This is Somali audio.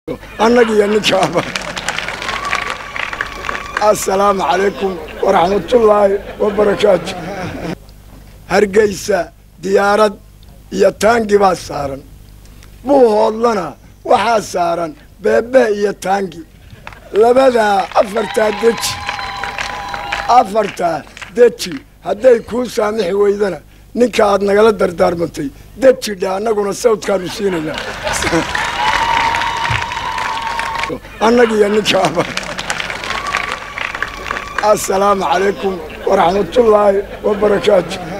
annagiyo ninkaaba assalaamu calaykum waraxmatullaahi wabarakaatu hargeysa diyaarad iyo taangi baa saaran buuhoodlana waxaa saaran beebe iyo taangi labadaa afartaa deji afartaa deji hadday kuu saamixi weydana ninka aad nagala dardaarmantay deji dhe annaguna sawdkaanu siinaynaa annagiyo ninkaaba assalaamu calaykum waraxmatullaahi wabarakaatu